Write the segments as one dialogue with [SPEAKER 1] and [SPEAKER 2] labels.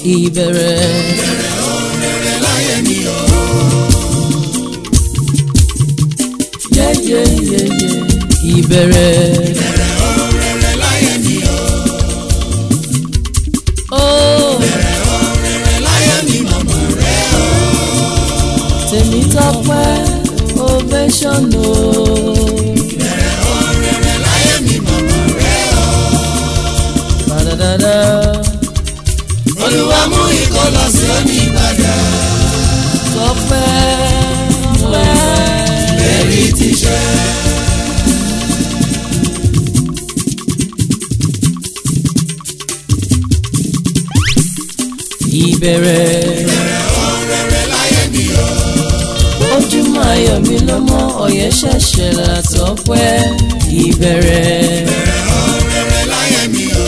[SPEAKER 1] ìbẹ̀rẹ̀.
[SPEAKER 2] láyé mi o.
[SPEAKER 1] yẹ́yẹ́yẹ́yẹ́ ìbẹ̀rẹ̀.
[SPEAKER 2] Rere láyé mi o.
[SPEAKER 1] ó
[SPEAKER 2] Rere láyé mi màmá rẹ o.
[SPEAKER 1] tèmi tọpẹ́ ovation o.
[SPEAKER 2] Rere láyé mi màmá rẹ o.
[SPEAKER 1] Ba-da-da-da.
[SPEAKER 2] Olúwa mú ikọ̀ lọ sí onígbàdà.
[SPEAKER 1] tọpẹ́ tọpẹ́.
[SPEAKER 2] Èrí ti ṣẹ.
[SPEAKER 1] ìbẹ̀rẹ̀.
[SPEAKER 2] Rere láyé mi o.
[SPEAKER 1] ojúmọ́ ayọ̀ mi ló mọ́ ọ̀yẹ́ ṣẹ̀ṣẹ̀ látọpẹ́ ìbẹ̀rẹ̀.
[SPEAKER 2] Rere láyé mi o.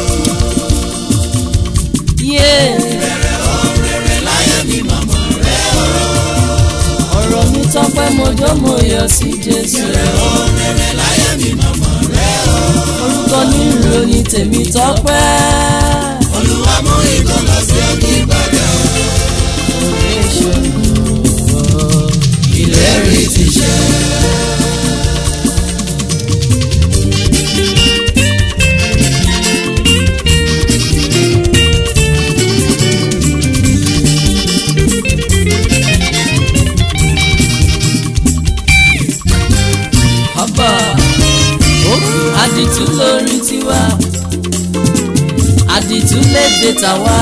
[SPEAKER 1] yé
[SPEAKER 2] Rere láyé mi màmá rẹ o.
[SPEAKER 1] ọ̀rọ̀ mi tọpẹ́ mojó mo yọ̀ sí Jésù.
[SPEAKER 2] Rere láyé mi màmá rẹ o.
[SPEAKER 1] orúkọ ní ìròyìn tèmi tọpẹ́.
[SPEAKER 2] Olúwa mú ikọ̀ lọ sí onígbàdà.
[SPEAKER 1] Ovation.
[SPEAKER 2] Ìlérí ti ṣẹ.
[SPEAKER 1] Ọba òkú àdìtú lórí tiwa àdìtú lédè tàwa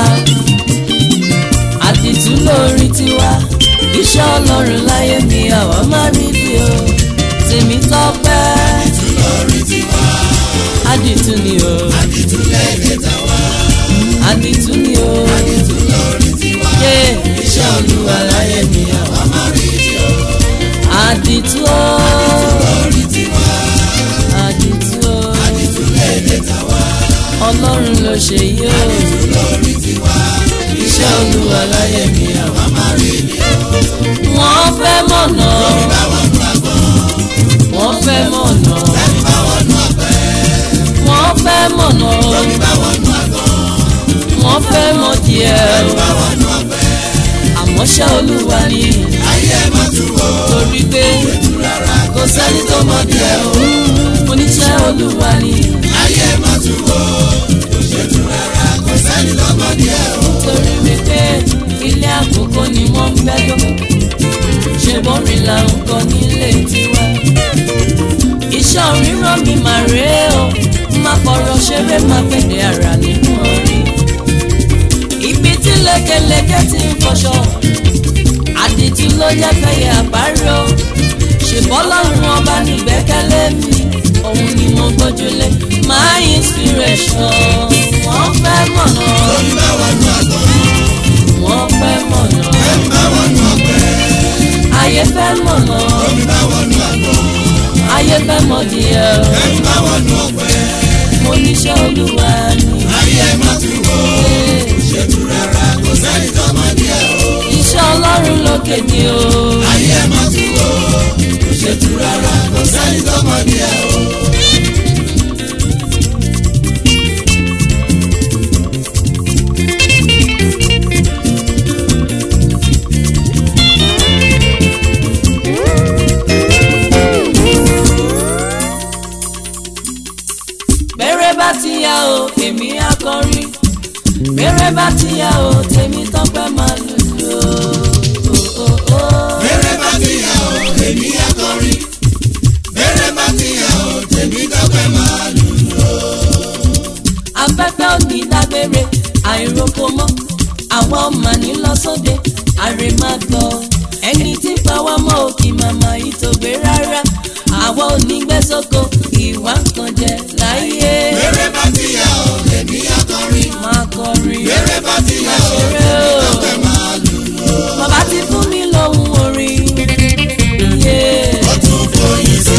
[SPEAKER 1] àdìtú lórí tiwa iṣẹ́ ọlọ́run láyé mi àwa má rí bí o tèmi tọ́pẹ́
[SPEAKER 2] Lórí tiwa,
[SPEAKER 1] àdìtú ni o
[SPEAKER 2] ìtúlẹ̀ ìkẹta wa.
[SPEAKER 1] àdìtú ni o
[SPEAKER 2] Lórí tiwa,
[SPEAKER 1] yé iṣẹ́ olúwa láyé mi àwa má rí bí o àdìtú o
[SPEAKER 2] lórí tiwa,
[SPEAKER 1] àdìtú o
[SPEAKER 2] ìtúlẹ̀ ìkẹta wa.
[SPEAKER 1] ọlọ́run ló ṣe yí o.
[SPEAKER 2] Lórí tiwa,
[SPEAKER 1] iṣẹ́ olúwa láyé mi àwa
[SPEAKER 2] máa rí ni o.
[SPEAKER 1] wọ́n fẹ́ mọ̀nà
[SPEAKER 2] Báwọn nu àgbọn,
[SPEAKER 1] wọ́n fẹ́ mọ̀nà
[SPEAKER 2] báwọn nu ọ̀pẹ.
[SPEAKER 1] wọ́n fẹ́ mọ̀nà
[SPEAKER 2] Báwọn nu àgbọn,
[SPEAKER 1] wọ́n fẹ́ mọ̀ díẹ̀
[SPEAKER 2] báwọn nu ọ̀pẹ.
[SPEAKER 1] àmọ́ ṣẹ́ olúwa ni
[SPEAKER 2] Ayé ẹ̀ máa tú o.
[SPEAKER 1] torí pé
[SPEAKER 2] Rárá,
[SPEAKER 1] kò sẹ́ni tó mọ̀ díẹ̀ o oníṣẹ́ olúwa ni
[SPEAKER 2] ayé ẹ̀ máa tú o. Kò ṣe tú rárá, kò sẹ́ni lọ́mọ díẹ̀ o.
[SPEAKER 1] torí wípé ilé àkókò ni wọ́n ń bẹ́jọ́ ṣe bọ́rin là ń kọ́ nílé tiwa iṣẹ́ òríràn mi mà rèé o má fọ̀rọ̀ ṣeré má fèdè ara nínú orí ibi tí lékeleke ti ń fọṣọ àdìtú ló jẹ́ fẹ́yẹ àbárò ṣèbọ́lọ́run ọba nígbẹ́kẹ̀lé mi òun ni mo gbójúlé my inspiration wọ́n fẹ́ mọ̀nà
[SPEAKER 2] Lórí báwọn nu àgbọn,
[SPEAKER 1] wọ́n fẹ́ mọ̀nà
[SPEAKER 2] báwọn nu ọ̀pẹ.
[SPEAKER 1] ayé fẹ́ mọ̀nà
[SPEAKER 2] Lórí báwọn nu àgbọn,
[SPEAKER 1] ayé fẹ́ mọ̀ díẹ̀
[SPEAKER 2] báwọn nu ọ̀pẹ.
[SPEAKER 1] mo níṣẹ́ olúwa ni
[SPEAKER 2] Ayé ẹ̀ máa tú o. Kò ṣe tú rárá, kò sẹ́ni lọ́mọ díẹ̀ o.
[SPEAKER 1] iṣẹ́ ọlọ́run lókè ni o
[SPEAKER 2] Ayé ẹ̀ máa tú o. Kò ṣe tú rárá, kò sẹ́ni lọ́mọ díẹ̀ o.
[SPEAKER 1] bẹ́rẹ̀ bá ti yá o èmi á kọrin bẹ́rẹ̀ bá ti yá o tèmi tọ́pẹ́ máa lùlù o.
[SPEAKER 2] Bẹ́rẹ̀ bá ti yà ó, èmi á kọrin. Bẹ́rẹ̀ bá ti yà ó, tèmi dọ́pẹ́ máa lù lọ.
[SPEAKER 1] afẹ́fẹ́ ò ní dágbére àìroko mọ́ àwa ọmọ ní lọ́sọ̀dé àrè máa gbọ́ ẹni tí ń pa wá mọ́ òkì màmá ìtògbé rárá àwa ò ní gbé sóko ìwà kan jẹ láyé
[SPEAKER 2] Bẹ́rẹ̀ bá ti yà ó, èmi á kọrin.
[SPEAKER 1] máa kọrin
[SPEAKER 2] Bẹ́rẹ̀ bá ti yà ó,
[SPEAKER 1] ṣeré o
[SPEAKER 2] dọ́pẹ́ máa lù lọ.
[SPEAKER 1] bàbá ti fún mi lóhùn orin yeah.
[SPEAKER 2] Ó tún fòyìn sí.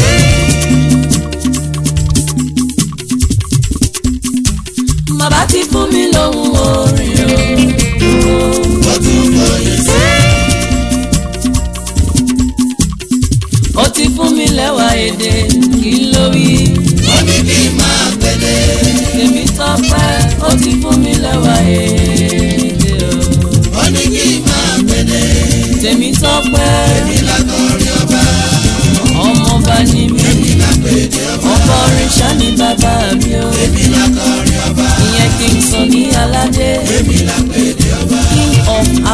[SPEAKER 1] bàbá ti fún mi lóhùn orin o.
[SPEAKER 2] Ó tún fòyìn sí.
[SPEAKER 1] ó ti fún mi lẹ́wà èdè kí ló wí.
[SPEAKER 2] Ó ní kí n máa pẹ̀lẹ́.
[SPEAKER 1] Èmi tọ́pẹ́ ó ti fún mi lẹ́wà èdè o.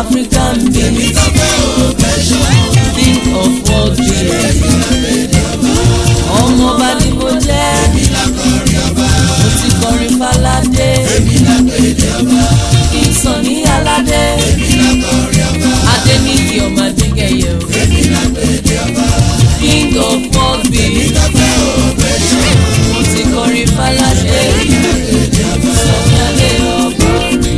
[SPEAKER 1] African beat king of world beat ọmọ ọba ni mo jẹ́ mo ti kọrin falade kí n sàn ní aládé adé ní kí ọmọ adégẹyẹ o king of world beat mo ti kọrin falade sọ̀rọ̀ adé ọba rí.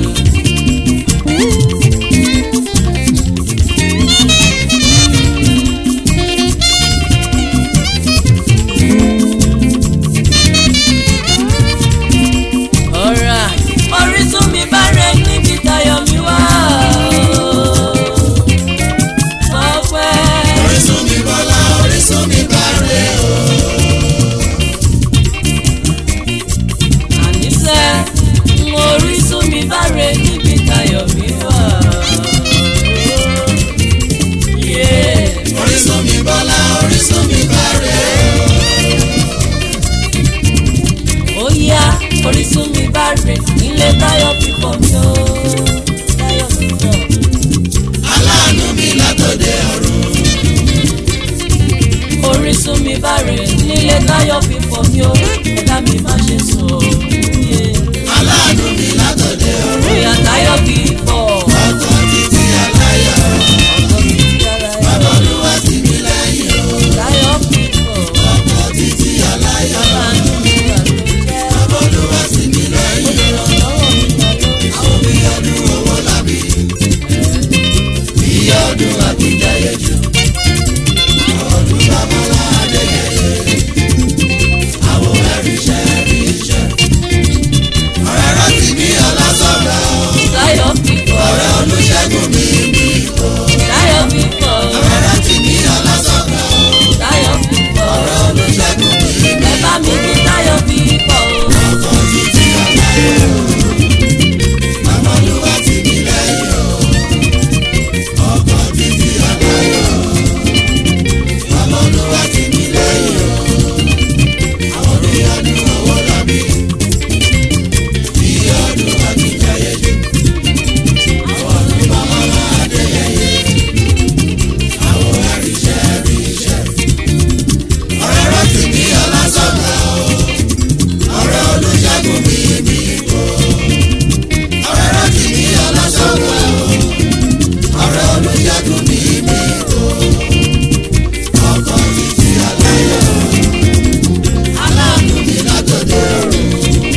[SPEAKER 1] ọ̀rà orísun mi bá rẹ níbi tayọ̀ mi wá. Ọpẹ́
[SPEAKER 2] orísun mi bọ́lá orísun mi bá rẹ̀ o.
[SPEAKER 1] àníṣe mo orísun mi bá rẹ níbi tayọ̀ mi wá. Yeah.
[SPEAKER 2] orísun mi bọ́lá orísun mi bá rẹ̀ o.
[SPEAKER 1] ó yá orísun mi bá rè nílé táyọ̀ fífọ́ mi ó táyọ̀ fífọ́.
[SPEAKER 2] aláàánú mi látòde ọ̀run.
[SPEAKER 1] orísun mi bá rè nílé táyọ̀ fífọ́ mi ó ẹ̀dá mi má ṣe sọ yé.
[SPEAKER 2] aláàánú mi látòde ọ̀run.
[SPEAKER 1] bóyá táyọ̀ fífọ́
[SPEAKER 2] ọkọ̀ títí aláyọ̀.
[SPEAKER 1] ọkọ̀ mi ti dára ẹ̀
[SPEAKER 2] bàbá olúwa tì mí lẹ́yìn o.
[SPEAKER 1] táyọ̀ fífọ́
[SPEAKER 2] ọkọ̀ títí aláyọ̀.
[SPEAKER 1] aláàánú mi wà ló jẹ́
[SPEAKER 2] bàbá olúwa tì mí lẹ́yìn o.
[SPEAKER 1] olùrànlọ́wọ́ mi wà ló
[SPEAKER 2] àwọn bí ọdún owó làbí. iye ọdún àbíjáyé jù. àwọn ọdún babalá adéyẹyẹ. àwọn ẹ̀rí iṣẹ́ ẹ̀rí iṣẹ́. ọ̀rẹ́ rántí mi ọlásọ̀gbà o.
[SPEAKER 1] táyọ̀ fífọ́
[SPEAKER 2] ọ̀rẹ́ olùṣègùn mi mi o.
[SPEAKER 1] táyọ̀ fífọ́
[SPEAKER 2] ọ̀rẹ́ rántí mi ọlásọ̀gbà o.
[SPEAKER 1] táyọ̀ fífọ́
[SPEAKER 2] ọ̀rẹ́ olùṣègùn mi mi
[SPEAKER 1] ẹ bá mi ní táyọ̀ fífọ́ o.
[SPEAKER 2] ọkọ̀ títí aláyọ̀. bàbá olúwa tì mí lẹ́yìn o. ọkọ̀ títí aláyọ̀. bàbá olúwa tì mí lẹ́yìn o. àwọn bí ọdún owó làbí. bí ọdún àtijọ́yẹ jù. àwọn ọdún bàbá máa dẹ́yẹyẹ. àwọn àríṣẹ́ àríṣẹ́. ọ̀rẹ́ rántí mi ọlásọ̀gbà o ọ̀rẹ́ olùṣègùn mi mi kò. ọ̀rẹ́ rántí mi ọlásọ̀gbà o. ọ̀rẹ́ olùṣègùn mi mi kò. ọkọ̀ títí aláyọ̀. aláàánú mi látòdè ọ̀run.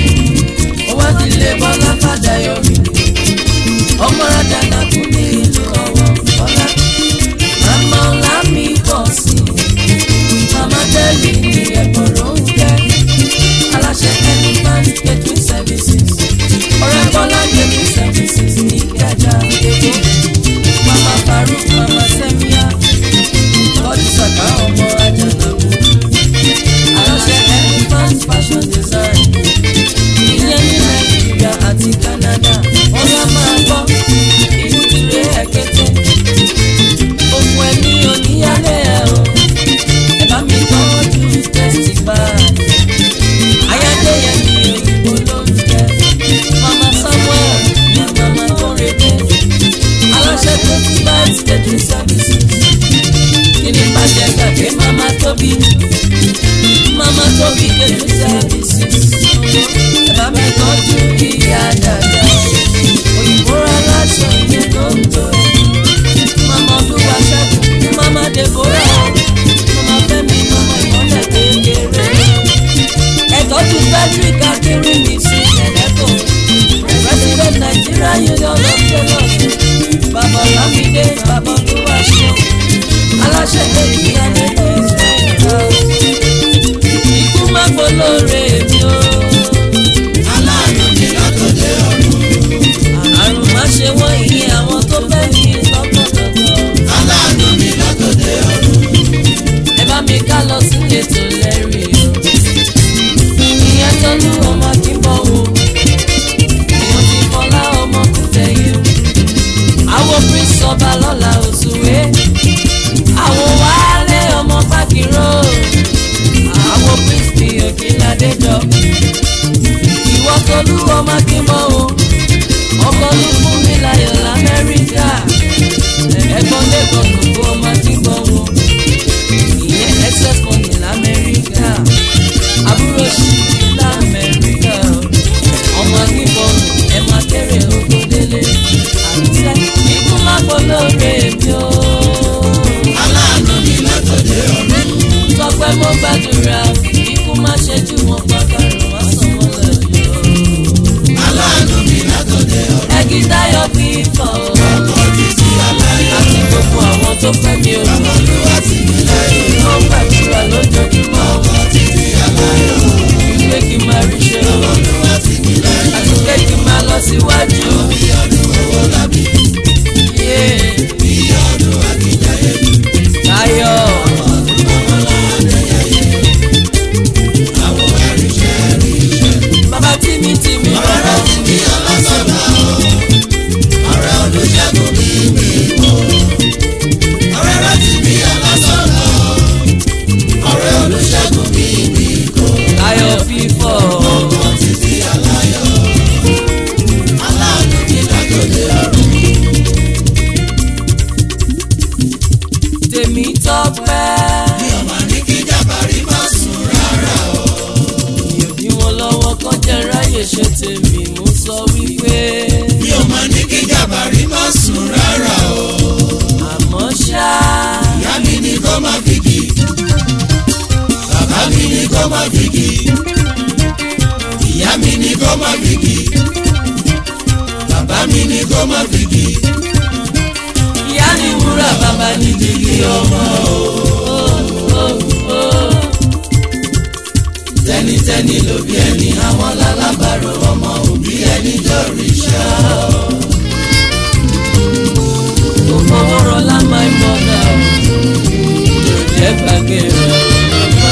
[SPEAKER 1] ó wá ti lè bọ́lá fàdà yọrí ọmọ rádà nàkú ní ìlú ọwọ́ bọ́lá màmá ọ̀la mi pọ̀ sí i màmá tẹ́lẹ̀ ní ẹ̀gbọ́n ló ń jẹ́ aláṣẹ ẹni máa ń gbẹ̀tù services ọ̀rẹ́ bọ́lá gbẹ̀tù services ní ìkẹjà èkó màmá faruk màmá sẹ́míà kọ́jú sàkà ọmọ ajánàkú aláṣẹ ẹni máa ń fashion design ìyẹn ní nàìjíríà àti canada ọ̀yá máa gbọ́ ìlú tìrẹ ẹ̀kẹ́tẹ́ òkun ẹ̀mí oníyálẹ̀ ẹ̀ o ẹ bá mi tọ́jú testify ayádẹ́yẹ ní òyìnbó ló ń jẹ́ mama samuel ní mama kórèdé aláṣẹ testify stage services kí ni bàjẹ́ gbàgbé mama tóbi mama tóbi stage services ẹ bá mi tọ́jú ìyá dàda òyìnbó aláṣọ ìyẹn tó ń tó mama olúwa ṣẹ́gun mama deborah mama fẹ́mi mama ìmọ̀lẹ̀ kékeré ẹ tọ́jú frederick akérèmí sí ẹ̀lẹ́kọ̀ president nigeria union of tailors bàbá lámìdé bàbá olúwa ṣe aláṣẹ tẹ̀lé alẹ́ israel ikú má gbólóore mi o.
[SPEAKER 2] aláàánú mi látòdè ọ̀run.
[SPEAKER 1] àrùn má ṣe wọ́n ìyẹn àwọn tó fẹ́ ní lọ́kọ̀ọ̀kan.
[SPEAKER 2] aláàánú mi látòdè ọ̀run.
[SPEAKER 1] ẹ bá mi ká lọ sílé tó lẹ́rìí o. ìyẹn tọ́lú ọmọ kí n bọ̀ wò. èèyàn ti fọlá ọmọ kò tẹ̀yìn o. àwọn prince ọba lọ́la òṣùwé. àwọn wálé ọmọ bákìrò. àwọn prince ní òkèládé jọ. ìwọ tọ́lú ọmọ kí n bọ̀ wò. ọkọ̀ ló fún mi láyọ̀ lamẹ́ríkà. fífọ̀
[SPEAKER 2] ọkọ̀ títí aláyọ̀
[SPEAKER 1] àti gbogbo àwọn tó fẹ́ mi ò
[SPEAKER 2] olúwa tì mí lẹ́yìn
[SPEAKER 1] tó ń gbàdúrà lójoojúmọ́
[SPEAKER 2] ọkọ̀ títí aláyọ̀
[SPEAKER 1] wípé kí n máa rí ṣe o
[SPEAKER 2] olúwa tì mí lẹ́yìn
[SPEAKER 1] àti pé kí n máa lọ síwájú.
[SPEAKER 2] bí ọdún owó lábí
[SPEAKER 1] Yeah.
[SPEAKER 2] bí ọdún akíjayé
[SPEAKER 1] Táyọ̀
[SPEAKER 2] àwọn ẹ̀ríṣẹ́ ríṣẹ́
[SPEAKER 1] bàbá tí mi tí mi
[SPEAKER 2] ọ̀rẹ́ tì mí ọlọ́sọ̀gbà ọ̀rẹ́ olùṣègùn mi mi mọ́ ọ̀rẹ́ tì mí ọlọ́sọ̀gbà ọ̀rẹ́ olùṣègùn mi mi kọ́
[SPEAKER 1] Táyọ̀ fífọ̀
[SPEAKER 2] ọkọ̀ títí aláyọ̀ aláàánú mi lágbóde ọ̀run.
[SPEAKER 1] tèmi tọ́pẹ́.
[SPEAKER 2] mi ò máa ní kí jàbárí má sùn rárá o.
[SPEAKER 1] mi ò bí wọn lọ́wọ́ kan jẹ́ ráyè ṣe tèmi mo sọ wípé
[SPEAKER 2] mi ò máa ní kí jàbárí má sùn rárá o.
[SPEAKER 1] àmọ́ ṣá
[SPEAKER 2] ìyá mi ní kó má fìgì bàbá mi ní kó má fìgì ìyá mi ní kó má fìgì bàbá mi ní kó má fìgì
[SPEAKER 1] ìyá ni wúrà bàbá ní dìgì ọmọ o.
[SPEAKER 2] tẹnitẹni ló bí ẹni àwọn lálábàárò ọmọ òbí ẹni jọrìṣà
[SPEAKER 1] Kò fọwọ́ rọlá my mother yóò jẹ́ gbàgbé rẹ̀ bàbá.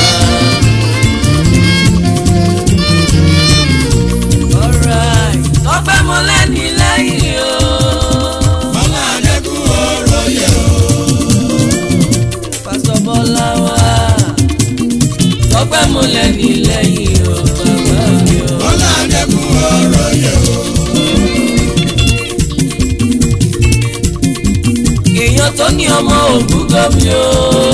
[SPEAKER 1] Alright, tọ́pẹ́ mo lẹ́ni lẹ́yìn o.
[SPEAKER 2] bọ́lá adẹ́kùn ọ̀rọ̀ yẹ o.
[SPEAKER 1] Pásítọ̀ Bọ́lá wá. Tọ́pẹ́ mo lẹ́ni lẹ́yìn o bàbá mi o.
[SPEAKER 2] bọ́lá adẹ́kùn ọ̀rọ̀ yẹ o.
[SPEAKER 1] Èèyàn tó ní ọmọ ògúngọ́ mi o.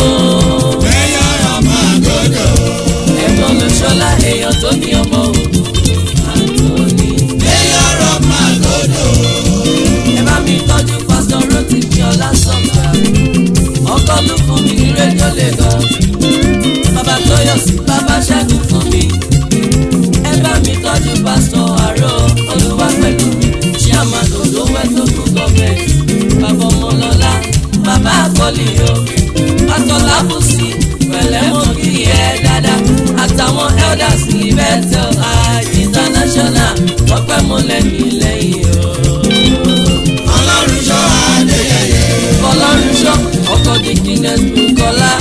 [SPEAKER 2] ẹ̀yà ọmọ àgọ́dọ̀
[SPEAKER 1] Ẹ̀gbọ́n mi ṣọlá èèyàn tó ní ọmọ ògúngọ́ Àtọ́ni.
[SPEAKER 2] ẹ̀yà ọmọ àgọ́dọ̀
[SPEAKER 1] Ẹ bá mi tọ́jú pásítọ̀ Rótìmí Ọlásọ̀gbà. Ọkọ ló fún mi ní rédíò Lagos. Bàbá Tóyọ̀sí bàbá Ṣẹ́gun fún mi. Ẹ bá mi tọ́jú pásítọ̀ Àrò Olúwa pẹ̀lú mi. Ṣé àmàlò ló wẹ́ tó kú gọ́ọ̀mẹ̀ntì? Bàbá Ọmọlọ́lá, bàbá Àkọ́lì o. Pásítọ̀ Lábùsí, pẹ̀lẹ́ mọ́ kí ẹ dáadáa. Àtàwọn elders ní Bethel High International. Wọ́n pẹ́ mọ́ lẹ́mí lẹ́yìn o
[SPEAKER 2] ọlọ́run ṣọ́ adéyẹyẹ
[SPEAKER 1] fọlọ́runṣọ́ ọkọ̀ di guinness bukola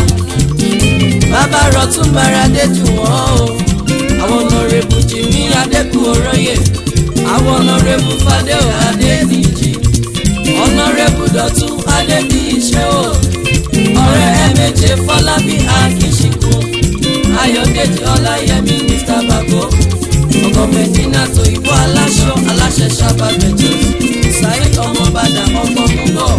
[SPEAKER 1] bàbá rọtún bára déjù wọ́n o àwọn ọ̀nàrẹ́bù jimmy adékun oróyè àwọn ọ̀nàrẹ́bù fadéo adédìjì ọ̀nàrẹ́bù dọ̀tún adédìṣẹ́ o ọ̀rẹ́ ẹ̀mẹ́jẹ fọlábí akínṣìkún ayọ̀dèjì ọláyẹmí mr bako ọkọ̀ mẹ́dínà tó ìbò aláṣọ aláṣẹ sábàbẹ̀jọ saheed ọmọbàdà ọkọ̀ gbogbo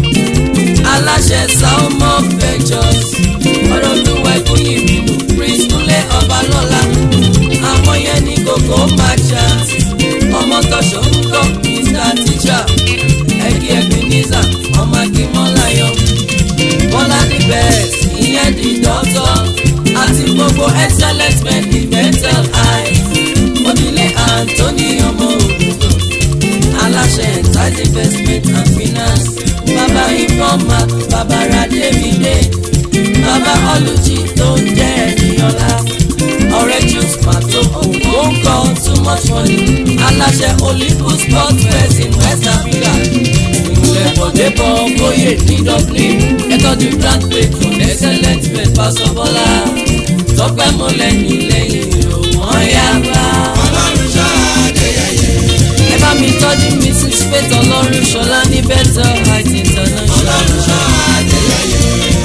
[SPEAKER 1] aláṣẹ salmon ventures ọlọ́dúnwá ìkúyì ìbínú prince kúnlé ọbalọ́lá àwọn yẹn ní kókó merchant ọmọ tọ́ṣọ́ ń kọ́ mr teacher ẹ̀kí ebenezer ọmọ akínmọ́láyọ̀ bọ́lá ní best ìyẹn di dọ́tọ̀ àti gbogbo excellent men ní mental eye onílé anthony ọmọ òdùdó aláṣẹ entire investment and finance bàbá informa bàbá rademide bàbá ọlùjì tó ń jẹ́ ẹ̀nìyànlá ọ̀rẹ́ juice pàtó òǹkó ń kọ́ too much money aláṣẹ olympus sport fest in west africa ìmùlẹ̀ bọ̀débọ̀ bóyè ní dublin ẹ̀tọ́jú grand patron excellent men pásọ bọ́lá tọpẹ́ mọ́lẹ̀ ní lẹ́yìn òwọ́n yá bá
[SPEAKER 2] ọlọ́run ṣọ́ adéyẹyẹ
[SPEAKER 1] ẹ bá mi tọ́jú mrs faith ọlọ́run ṣọlá ní better height international.
[SPEAKER 2] ọlọ́run ṣọ́ adéyẹyẹ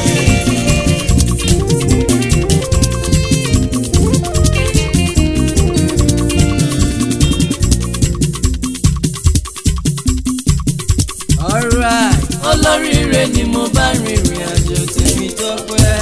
[SPEAKER 1] alright olóríire ni mo bá rìnrìn àjò tèmi tọ́pẹ́.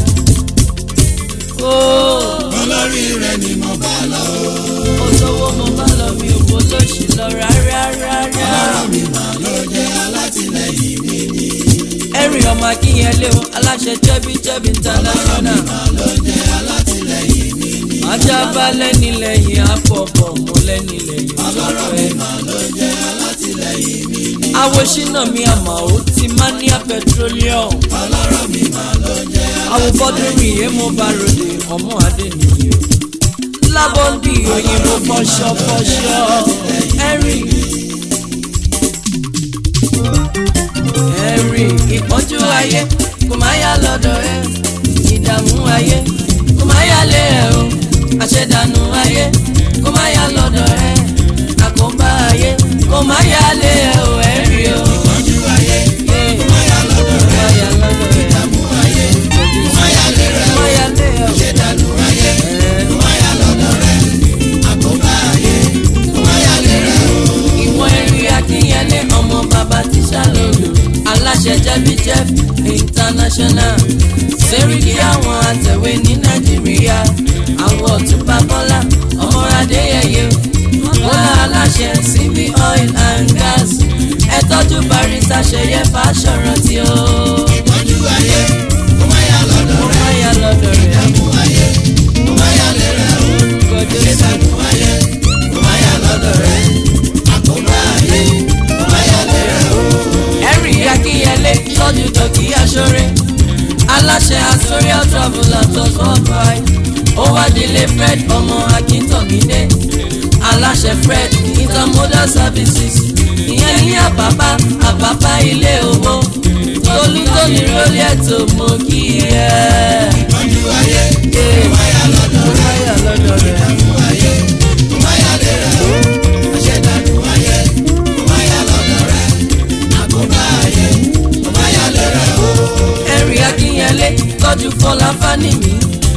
[SPEAKER 1] ó
[SPEAKER 2] olórí rẹ ni mo bá lọ
[SPEAKER 1] ó sọ́wọ́ mo bá lọ mi ò bó lóṣì lọ rárá rárá.
[SPEAKER 2] ọlọ́run mi mà ló jẹ́ alátìlẹyìn mi ni
[SPEAKER 1] ẹ̀rìn ọmọ akínyẹlé o aláṣẹ jẹ́bi jẹ́bi international.
[SPEAKER 2] mà ló jẹ́ alátìlẹyìn mi ni
[SPEAKER 1] ajá bá lẹ́ni lẹ́yìn àpọ̀pọ̀ mo lẹ́ni lẹ́yìn
[SPEAKER 2] ọlọ́run mi
[SPEAKER 1] tọ́pẹ́.
[SPEAKER 2] mà ló jẹ́ alátìlẹyìn mi ni
[SPEAKER 1] àwòṣínà mi àmọ́ ó ti mania petroleum
[SPEAKER 2] ọlọ́rọ̀ mi máa ló jẹ́
[SPEAKER 1] àwòbọ́dún mi yé mo bá ròde ọmọ adé nìyí lábọ́ ń bí òyìnbó fọṣọ fọṣọ ẹ̀rì ẹ̀rì ìpọ́njú ayé kò má yá lọ́dọ̀ ẹ ìdààmú ayé kò má yá lé ẹ o àṣẹdànù ayé kò má yá lọ́dọ̀ ẹ àkóbá ayé kò má yá lé ẹ o ẹ̀rì o.
[SPEAKER 2] ìpọ́njú ayé
[SPEAKER 1] Yeah.
[SPEAKER 2] má yà lọ́dọ̀
[SPEAKER 1] Kò
[SPEAKER 2] rẹ̀
[SPEAKER 1] má yá lọ́dọ̀ ẹ.
[SPEAKER 2] ìdààmú ayé má yà lé rẹ̀
[SPEAKER 1] Kò má yá lé ẹ o.
[SPEAKER 2] ìṣẹ̀dànù ayé
[SPEAKER 1] Eh.
[SPEAKER 2] má yà lọ́dọ̀ rẹ̀ àkóbá ayé má yà lé rẹ̀ o.
[SPEAKER 1] ìwọ̀n ẹ̀rí akínyẹlé ọmọ bàbá tíṣà lòlù aláṣẹ jẹ́bi jeff international sẹ́ríkì àwọn àtẹ̀wé ní nàìjíríà àwọn ọ̀túnba bọ́lá ọmọ adéyẹyẹ bọ́lá aláṣẹ cb oil and gas ẹ tọ́jú barista ṣẹyẹ fàṣọrántí o.
[SPEAKER 2] ìpọ́njú ayé má yà lọ́dọ̀
[SPEAKER 1] mo
[SPEAKER 2] rẹ̀
[SPEAKER 1] máa yà lọ́dọ̀ rẹ̀
[SPEAKER 2] ìdààmú ayé má yà lé rẹ̀ o.
[SPEAKER 1] kọjú sí.
[SPEAKER 2] ìṣẹ̀dànù ayé má yà lọ́dọ̀ rẹ̀ àkóbá ayé má yà lé rẹ̀ o.
[SPEAKER 1] ẹ̀rì akínyẹlé tọ́jú dọ̀kí aṣọ́rẹ́ aláṣẹ astoria travel atos worldwide ó wá délé fred ọmọ akíntọ́gídé aláṣẹ fred intermodal services ìyẹn ní àbábá àbábá ilé owó tolútóní rólí ẹ̀tọ́ mọ́ kí ẹ.
[SPEAKER 2] ìpọ́njú ayé má yà lọ́dọ̀
[SPEAKER 1] Ó
[SPEAKER 2] rẹ̀.
[SPEAKER 1] máyà lọ́dọ̀ rẹ̀.
[SPEAKER 2] ìdààmú ayé má yà lé rẹ̀ o. àṣẹ̀dànù ayé má yà lọ́dọ̀ rẹ̀ àkóbá ayé má yà lé rẹ̀ o.
[SPEAKER 1] ẹ̀rì akínyẹlé tọ́jú fọlá fánìmí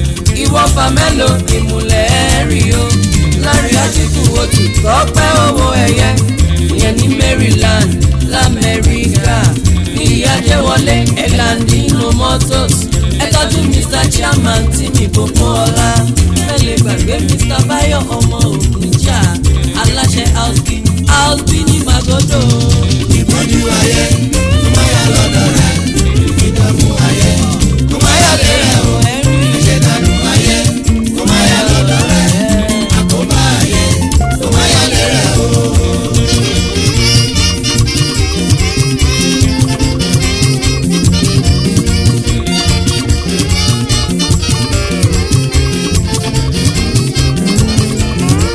[SPEAKER 1] ìwọ fàmẹ́lò ìmùlẹ̀ ẹ̀rì o lárí àtìkù òtù tọ́pẹ́ owó ẹ̀yẹ ìyẹn ní maryland lamẹ́ríkà ní ìyájẹ́wọlé ẹ̀landínú motors ẹ tọ́jú mr chairman tìmí gbogbo ọlá ẹ lè gbàgbé mr bayo ọmọ ògùnjà aláṣẹ houseby houseby ní magodo
[SPEAKER 2] ìpọ́njú ayé má yà lọ́dọ̀ rẹ̀ ìdààmú ayé má yà lé rẹ̀ o.
[SPEAKER 1] ẹ̀rì
[SPEAKER 2] àṣẹ̀dànù ayé má yà lọ́dọ̀ rẹ̀ àkóbá ayé má yà lé rẹ̀ o.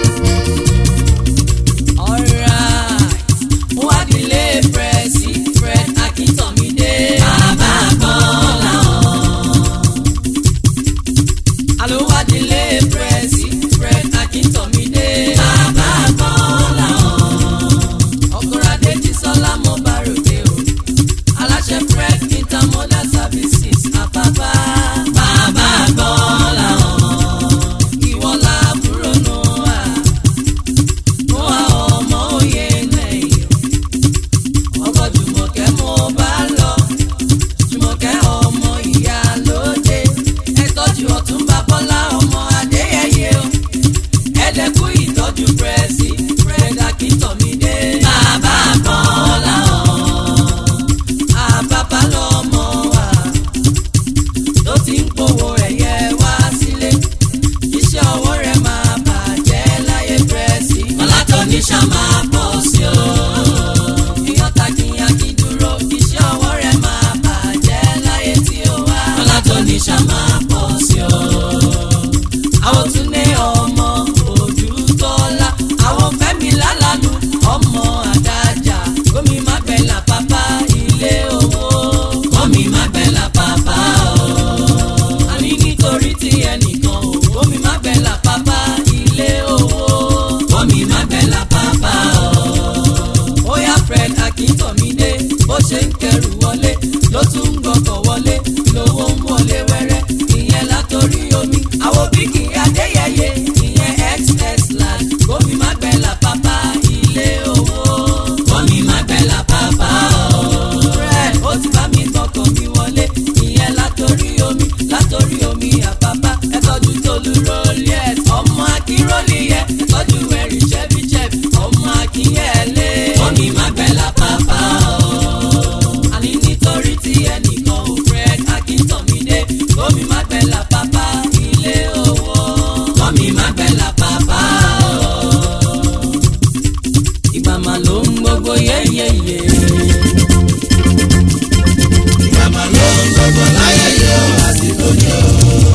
[SPEAKER 1] Alright, wádìílé prẹ́sì prẹ́sì. ló ń gbogbo yéyéyé.
[SPEAKER 2] Ìgbàmà ló ń gbogbo láyé yóò àsìkò ní o.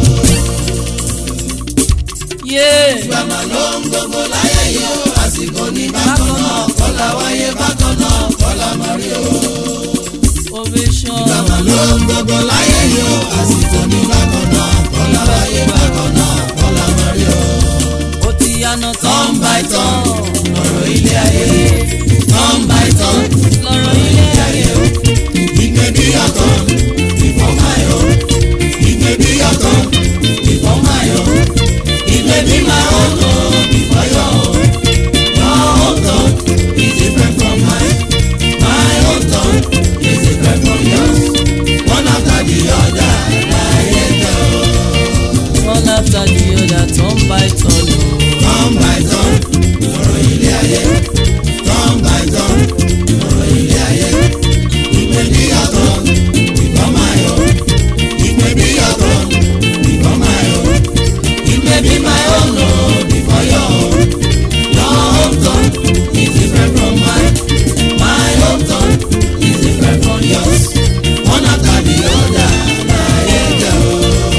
[SPEAKER 1] yé
[SPEAKER 2] Ìgbàmà ló ń gbogbo láyé yóò àsìkò ní bákan náà. Kọ́lá wáyé bákan náà kọ́lá máa rí o.
[SPEAKER 1] ovation.
[SPEAKER 2] Ìgbàmà ló ń gbogbo láyé yóò àsìkò ní bákan náà. Kọ́lá wáyé bákan náà kọ́lá máa rí o.
[SPEAKER 1] ó ti yànà tán by tán.
[SPEAKER 2] Ọ̀rọ̀ ilé ayé tán by tán.
[SPEAKER 1] lọ́rọ̀ ilé ayé o.
[SPEAKER 2] Ìgbé bí ọ̀tọ̀ ìfọ̀máyọ̀. Ìgbé bí ọ̀tọ̀ ìfọ̀máyọ̀. Ìgbé bí máa ń lọ ìfọ̀yọ̀. Your own thought is different from mine. My own thought is different from yours. One after the other láyé jẹ́ o.
[SPEAKER 1] one after the other tán by tán o.
[SPEAKER 2] Turn by turn, ọ̀rọ̀ ilé ayé. Turn by turn, ọ̀rọ̀ ilé ayé. Ìgbé bí ọ̀tọ̀ ìfọ̀máyọ̀. Ìgbé bí ọ̀tọ̀ ìfọ̀máyọ̀. Ìgbé bí my own o before your own. Your own turn is different from mine. My own turn is different from yours. One after the other, láyé jẹ́ o.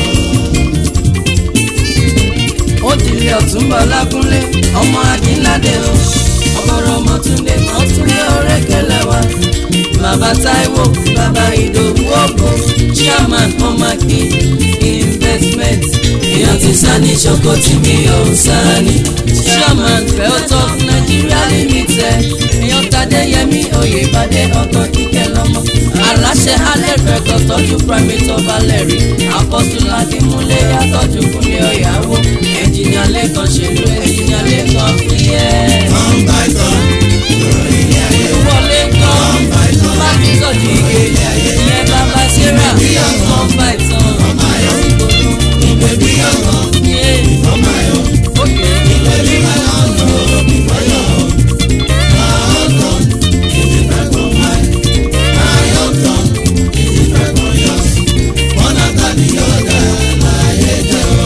[SPEAKER 1] ó dìlẹ̀ ọ̀túnba lákúnlé ọmọ akínládé o ọmọọrọ ọmọtúndé ọtúndé ọrẹ́kẹlẹ́ wa bàbá táíwò bàbá ìdòwú ògbó chairman ọmọkì investment èèyàn ti sani ṣoko tí mi ò sani chairman feltop nigeria limited èèyàn tadéyẹmí oyèbádé ọkàn kíkẹ́ lọ́mọ aláṣẹ alẹ́ rẹ̀kọ̀ tọ́jú primate of valeri apọ́sùn ládìmúlé yàtọ̀jú kúnlé ọ̀yàwó ẹ̀jìnìà lẹ́kàn ṣèlú ẹ̀jìnìà lẹ́kàn fìyẹ́.
[SPEAKER 2] Turn by turn, ọ̀rọ̀ ilé ayé.
[SPEAKER 1] wọlé kan bá mi tọ́jú ike ìyẹn bàbá sarah nọ́mbà ìtàn
[SPEAKER 2] Ìgbé bí ọ̀tọ̀
[SPEAKER 1] yé
[SPEAKER 2] ìfọ̀máyọ̀.
[SPEAKER 1] òkè
[SPEAKER 2] Ìgbé bí my own o before your own. Your own turn is different from mine. My own turn is different from yours. One after the other, láyé jẹ́ o.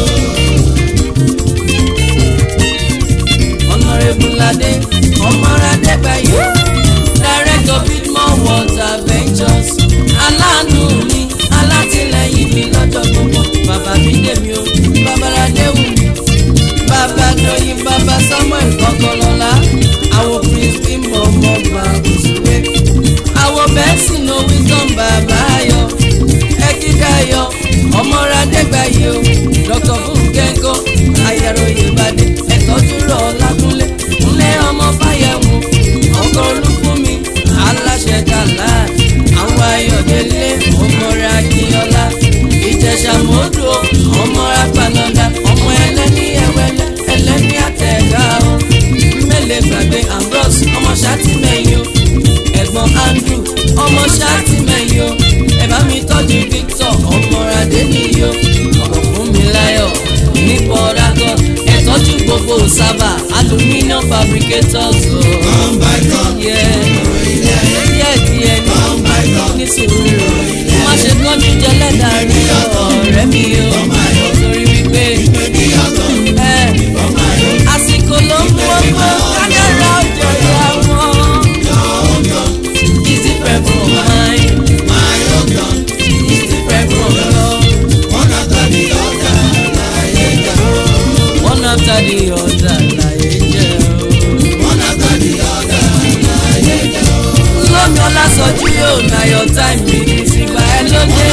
[SPEAKER 1] ọ̀nàrẹ́bùládé ọmọradẹ́gbàyò director bidmore water ventures aláàánú mi alátìlẹyìn mi lọ́jọ́ gbogbo bàbá mi dèmi o babaládéwù mi bàbá dọ̀yìn bàbá samuel kọ́kọ́lọ́lá àwọn prince bímọ ọmọọba òṣèré àwọn bẹ́ẹ̀sì no wisdom bàbá ayọ̀ ẹ̀kídàyọ̀ ọmọradẹ́gbàyò dr fúnkẹ́ńkọ́ ayẹ̀rọ̀yẹ̀ ìbàdàn ẹ̀tọ́jú rọ̀ lákúnlé ńlẹ̀ ọmọ fàyẹ̀wò ọkọ̀ olúfúnmi aláṣẹ kàlá àwọn ayọ̀délé ọmọọ̀rẹ́ akínyọlá ìjẹ̀ṣà mọ́dọ̀ ọmọọ̀rẹ́ apànàdà ọmọ ẹlẹ́ni ẹ̀wẹ́lẹ́ ẹlẹ́ni àtẹ̀gá o mẹ́lẹ̀ gbàgbé ambrose ọmọ sátìmẹ́yìn o ẹ̀gbọ́n andrew ọmọ sátìmẹ́yìn o ẹ bá mi tọ́jú victor ọmọọ̀rẹ́ nìyí o ọmọ fún mi láyọ̀ ní port harcourt ẹ tọ́jú gbogbo sábà aluminium fabricators o.
[SPEAKER 2] Turn by turn,
[SPEAKER 1] Yeah
[SPEAKER 2] ọ̀rọ̀ ilé ayé.
[SPEAKER 1] díẹ̀ díẹ̀ ní
[SPEAKER 2] Turn by turn,
[SPEAKER 1] ní sùúrù má ṣe kánjú jẹ lẹ́dà rí ọ̀rẹ́ mi o torí wípé
[SPEAKER 2] ìgbé bí ọ̀tọ̀
[SPEAKER 1] ẹ
[SPEAKER 2] ìfọ̀máyọ̀.
[SPEAKER 1] àsìkò ló ń mú ọgbọ́n kádàrá ọjọ́ ìyá wọn.
[SPEAKER 2] Your own turn,
[SPEAKER 1] Is different from mine,
[SPEAKER 2] my own turn.
[SPEAKER 1] is different from yours.
[SPEAKER 2] One after the other, láyé jẹ́ o.
[SPEAKER 1] One after the other láyé jẹ́ o.
[SPEAKER 2] One after the other, láyé jẹ́ o.
[SPEAKER 1] lómi ọlásọjú yóò na your time mi ní ìsìgbà ẹ lóde.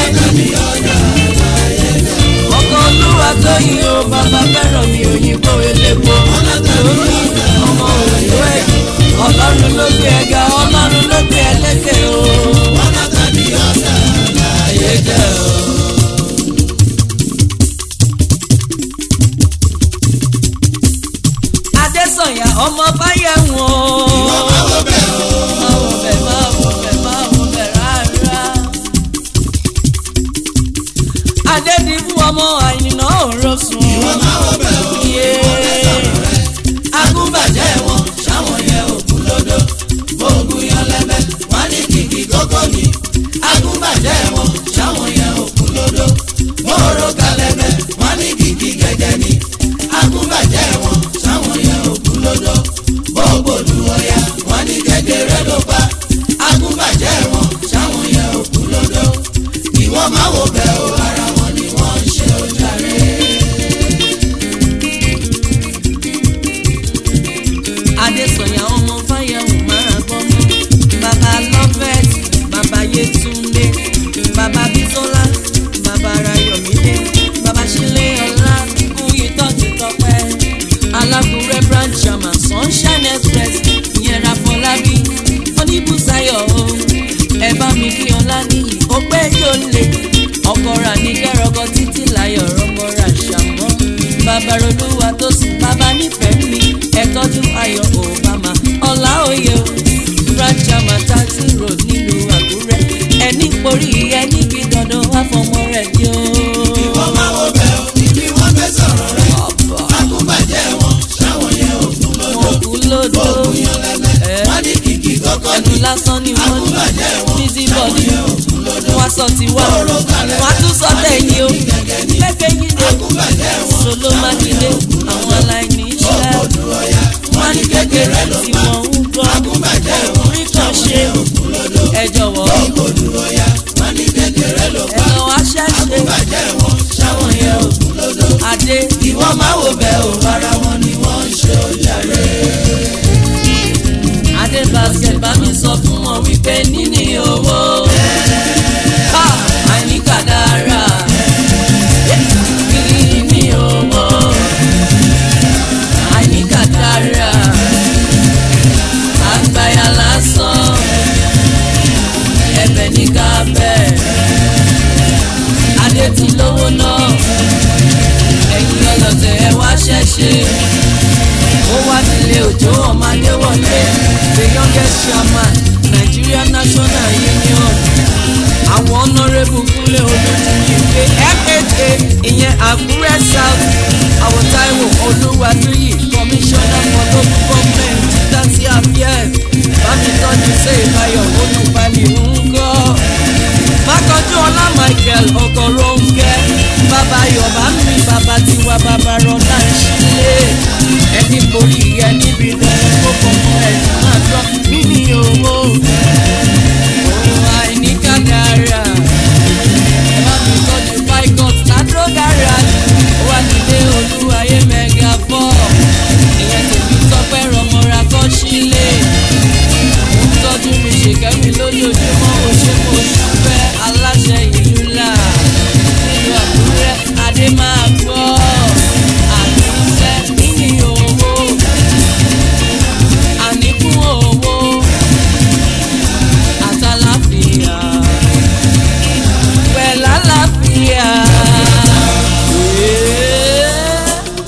[SPEAKER 1] ọkọ olúwa tó yin o bàbá fẹ́ràn mi òyìnbó elépo. lórí ọmọ òyìnbó ẹ̀ ọlọ́run ló gbé ẹ̀ga ọlọ́run ló gbé ẹlẹ́kẹ̀ o.
[SPEAKER 2] One after the other, láyé jẹ́ o.
[SPEAKER 1] adésànyà ọmọ báyẹ̀wọ̀n.
[SPEAKER 2] Ọmọ wo bẹ̀ o.
[SPEAKER 1] máa wọ bẹ̀ máa wọ bẹ̀ máa wọ bẹ̀ rárá. adédìbò ọmọ àyìnà òró sùn.
[SPEAKER 2] Ọmọ wo bẹ̀ o.
[SPEAKER 1] Yeah.
[SPEAKER 2] Agúnbàjẹ́ wọn, ṣáwọn yẹn òkú lódò. Bó o kọ́kọ́
[SPEAKER 1] ẹnu lásán ni wọ́n ní
[SPEAKER 2] Àkúbàjẹ́ wọn,
[SPEAKER 1] busy body
[SPEAKER 2] ṣàwọn yẹn òkú lódò.
[SPEAKER 1] wọ́n sọ ti wá
[SPEAKER 2] Lóró kalẹ̀,
[SPEAKER 1] wọ́n á tún sọ tẹ̀yìn o
[SPEAKER 2] gẹ́gẹ́ ní.
[SPEAKER 1] gbẹ́gbẹ́ yín dé
[SPEAKER 2] Àkúbàjẹ́ wọn,
[SPEAKER 1] solo mákindé àwọn aláìní iṣẹ́
[SPEAKER 2] òkòdù ọ̀yà.
[SPEAKER 1] wọ́n ní kékeré tí wọ́n ń gbọ́
[SPEAKER 2] Àkúbàjẹ́ wọn,
[SPEAKER 1] orí kan ṣe
[SPEAKER 2] òkú lódò.
[SPEAKER 1] ẹ jọ̀wọ́
[SPEAKER 2] òkòdù ọ̀yà. wọ́n ní kékeré ló
[SPEAKER 1] ẹ
[SPEAKER 2] pa.
[SPEAKER 1] lọ wá ṣẹ́ṣe
[SPEAKER 2] Àkúbàjẹ́ wọn, ṣàwọn yẹn òkú lódò.
[SPEAKER 1] adé
[SPEAKER 2] ìwọ máa wò bẹ́ẹ̀ ò ara wọn ni wọ́n ń ṣe ojàre.
[SPEAKER 1] adé basket bá mi sọ fún wọn wípé níní owó ha àìníkàdára níní owó àìníkàdára àgbáyà lásán ẹ̀bẹ̀ ní kábẹ́ adé ti lówó náà ẹ̀yin ọlọ́tẹ̀ ẹ wá ṣẹ̀ṣẹ̀ ó wá nílé òjò ọmọdé wọlé the youngest chairman Nigeria National Union àwọn honourable kúnlé olùdíje FHA ìyẹn Àkúrẹ́ South àwọn Táíwò Olúwatúyì commissioner for local government títàsí affairs bámitọ́jú ṣe ìbáyọ̀ olùbalẹ̀ ńkọ́ mákànjú ọlá Michael ọkọ̀rọ̀ǹkẹ́ bàbá yorùbá mi bàbá tiwa bàbá rọ̀dá ìṣílẹ̀ ẹni borí ẹ níbi lẹ́nu tó kọ̀ fún ẹ máa gbọ́ níní owó òun àìníkàdára ẹ bá mi tọ́jú picot ládùúgbò dára ó wà nílé olúwayé mẹ́gà fọ́ ìyẹn tèmi tọ́pẹ́ rọmọra kọ́ sílẹ̀ mo ń tọ́jú mi ṣèkẹ́mi lójoojúmọ́ ó ṣe mo ṣúfẹ́ aláṣẹ ìlú là nílùú àkúrẹ́ adé máa gbọ́ àtúnṣe níní owó àníkún owó àtàláfíà pẹ̀lú àlàáfíà. Yeah.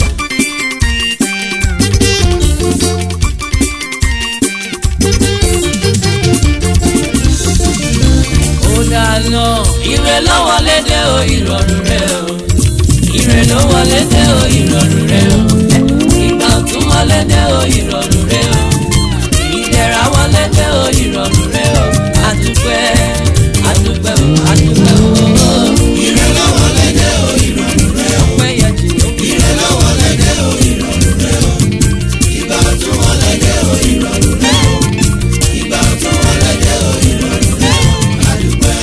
[SPEAKER 1] ó dáná ire ló wọlé dé o ìrọ̀rùn rẹ o ire ló wọlé dé o ìrọ̀rùn rẹ o ìgbà tún wọlé dé o ìrọ̀rùn rẹ o ìdẹ̀ra wọlé dé o ìrọ̀rùn rẹ o àdúpẹ́ àdúpẹ́ o àdúpẹ́ o.
[SPEAKER 2] ire lọ́wọ́ lẹ́dẹ̀ o ìrọ̀rùn rẹ o.
[SPEAKER 1] ọpẹ́ yẹ jù ó
[SPEAKER 2] ire lọ́wọ́ lẹ́dẹ̀ o ìrọ̀rùn rẹ o. ìgbà ọ̀tún wọn lẹ́dẹ̀ o ìrọ̀rùn rẹ o. ìgbà ọ̀tún wọn lẹ́dẹ̀ o ìrọ̀rùn rẹ o. àdúpẹ́.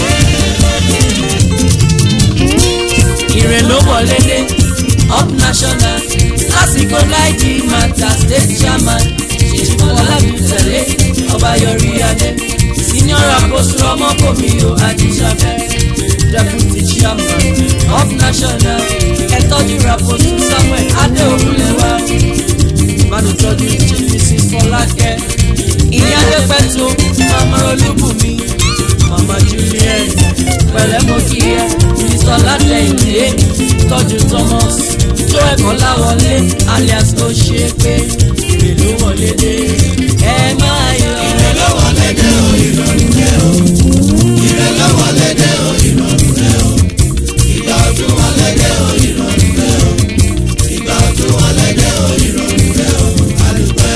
[SPEAKER 1] ire ló wọlé dé up national lásìkò láìjí mata state chairman ṣèjìbọlá bìtẹ̀lé ọba yọrí adé senior apostle ọmọkòmí o ajíṣàfẹ́ deputy chairman up national ẹ̀tọ́jú rapostle samuel adéogunlẹ̀wá ìbánitọ́jú chief mrs fọlákẹ́ ìyá adépẹ́tù mama olúbùnmi mama juliet pẹ̀lẹ́ mo kí ẹ mr látẹ̀yìndé tọ́jú thomas tó ẹ̀kọ́ láwọlé alias ó ṣe é pé èrè ló wọlé dé ẹ máa yọ.
[SPEAKER 2] ire lọ́wọ́ lẹ́dẹ̀ o ìrọ̀rùn rẹ o. ire lọ́wọ́ lẹ́dẹ̀ o ìrọ̀rùn rẹ o. ìgbà ọ̀tún wọn lẹ́dẹ̀ o ìrọ̀rùn rẹ o. ìgbà ọ̀tún wọn lẹ́dẹ̀ o ìrọ̀rùn rẹ o. àdúpẹ́.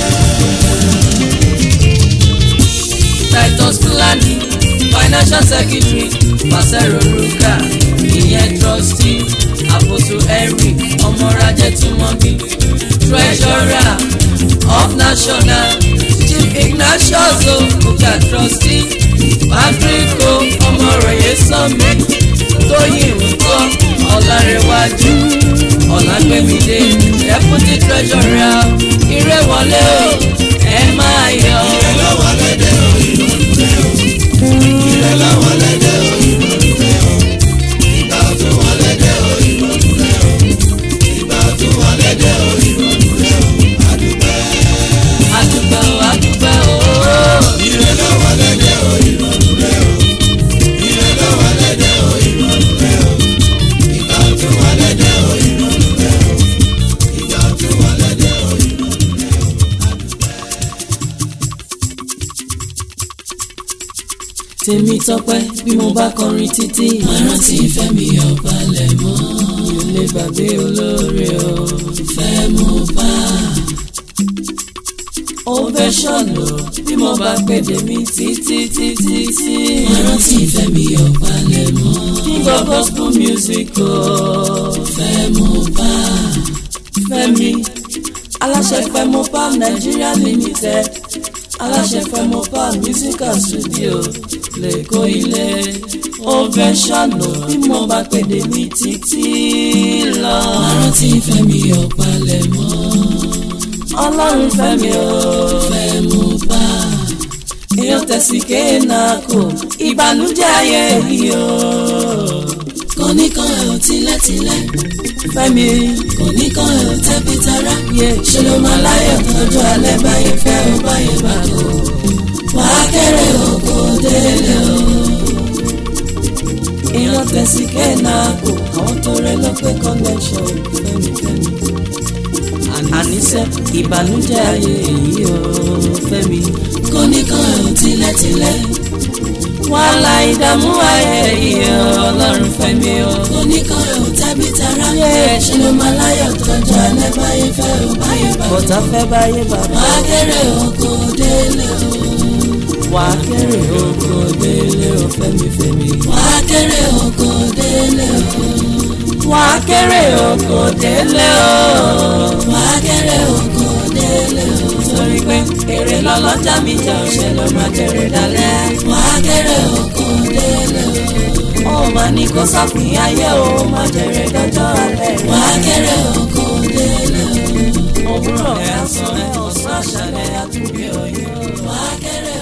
[SPEAKER 1] titus fulani financial secretary pàṣẹrò ruka ìyẹn trustee àpòtò eric ọmọrajẹ túmọ̀bí treasurer of national chief ignatius okuka trustee patrick o ọmọròyé sọmi tóyìn nkọ ọlárẹwájú ọlágbẹmídé deputy treasurer ìrẹwọlé o ẹ máa yọ.
[SPEAKER 2] ire lọ́wọ́ lẹ́dẹ̀ o ìrọ̀rùn rẹ o. ire lọ́wọ́ lẹ́dẹ̀ o ìrọ̀rùn rẹ o. ìgbà ọ̀tún wọn lẹ́dẹ̀ o ìrọ̀rùn rẹ o. ìgbà ọ̀tún wọn lẹ́dẹ̀ o ìrọ̀rùn rẹ o. àdúpẹ́.
[SPEAKER 1] adúpẹ́ o adúpẹ́ o.
[SPEAKER 2] ire lọ́wọ́ lẹ́dẹ̀ o ìrọ̀rùn rẹ o. ire lọ́wọ́ lẹ́dẹ̀ o ìrọ̀rùn rẹ o. ìgbà ọ̀tún wọn lẹ́dẹ̀ o ìrọ̀rùn rẹ o. ìgbà ọ̀tún wọn lẹ́dẹ̀ o ìrọ̀rùn rẹ o.
[SPEAKER 1] tèmi tọpẹ́ bí mo bá kọrin títí.
[SPEAKER 3] máa rántí Fẹ́mi Ọbalẹ̀mọ́
[SPEAKER 1] mi ò lè gbàgbé olóore o.
[SPEAKER 3] fẹ́ mo bá
[SPEAKER 1] ovation o bí mo bá pèdè mi títí títí tí.
[SPEAKER 3] Mo rántí Fẹ́mi Ọ̀pálẹ̀mọ́.
[SPEAKER 1] king of gospel music o.
[SPEAKER 3] Fẹ́ mo bá.
[SPEAKER 1] Fẹ́mi aláṣẹ Fẹ́mopal Nigeria limited aláṣẹ Fẹ́mopal musical studio lẹ́kọ̀ọ́ ilé ovation o bí mo bá pèdè mi títí lọ.
[SPEAKER 3] Mo rántí Fẹ́mi Ọ̀pálẹ̀mọ́.
[SPEAKER 1] ọlọ́run Fẹ́mi o.
[SPEAKER 3] Fẹ́ mo bá.
[SPEAKER 1] èèyàn tẹ̀sí kéèna kò ìbànújẹ́ ayé yìí o.
[SPEAKER 3] Kò ní kan ẹ̀ ò tilẹ̀tilẹ̀.
[SPEAKER 1] Fẹ́mi
[SPEAKER 3] Kò ní kan ẹ̀ ò tẹ́bí tará.
[SPEAKER 1] yé
[SPEAKER 3] Ṣé ló máa láyọ̀ tọ́jú alẹ́ báyẹn fẹ́ o báyẹn bá kó. Wàá kéré oko délé o.
[SPEAKER 1] èèyàn tẹ̀sí kéèna kò àwọn tó rẹ lọ pé connection Fẹ́mi Fẹ́mi. àníṣe ìbànújẹ́ ayé yìí o Fẹ́mi.
[SPEAKER 3] Kò ní kan ẹ̀ ò tilẹ̀tilẹ̀.
[SPEAKER 1] wàhálà ìdààmú ayé yìí o ọlọ́run Fẹ́mi o.
[SPEAKER 3] Kò ní kan ẹ̀ ò tẹ́bí tará. Ṣé ló máa láyọ̀ tọ́jú alẹ́ báyẹn fẹ́ o báyẹn bá kó.
[SPEAKER 1] bọ̀tà fẹ́ báyé bàbá
[SPEAKER 3] Wàá kéré oko délé o.
[SPEAKER 1] wà á kéré oko délé o Fẹ́mi Fẹ́mi.
[SPEAKER 3] Wàá kéré oko délé o.
[SPEAKER 1] wà á kéré oko délé o.
[SPEAKER 3] Wàá kéré oko délé o.
[SPEAKER 1] torí pé èrè lọ́lọ́jà mi jẹ́ òṣè ló máa kéré dalẹ̀.
[SPEAKER 3] Wàá kéré oko délé o.
[SPEAKER 1] ó máa ní kó sọ́fìn ayé o máa jèrè dọ́jọ́ alẹ́.
[SPEAKER 3] Wàá kéré oko délé o.
[SPEAKER 1] òwúrọ̀ ẹ̀ á sọ ẹ̀ ọ̀sán àṣálẹ̀ àtúbí òye o.
[SPEAKER 3] Wàá kéré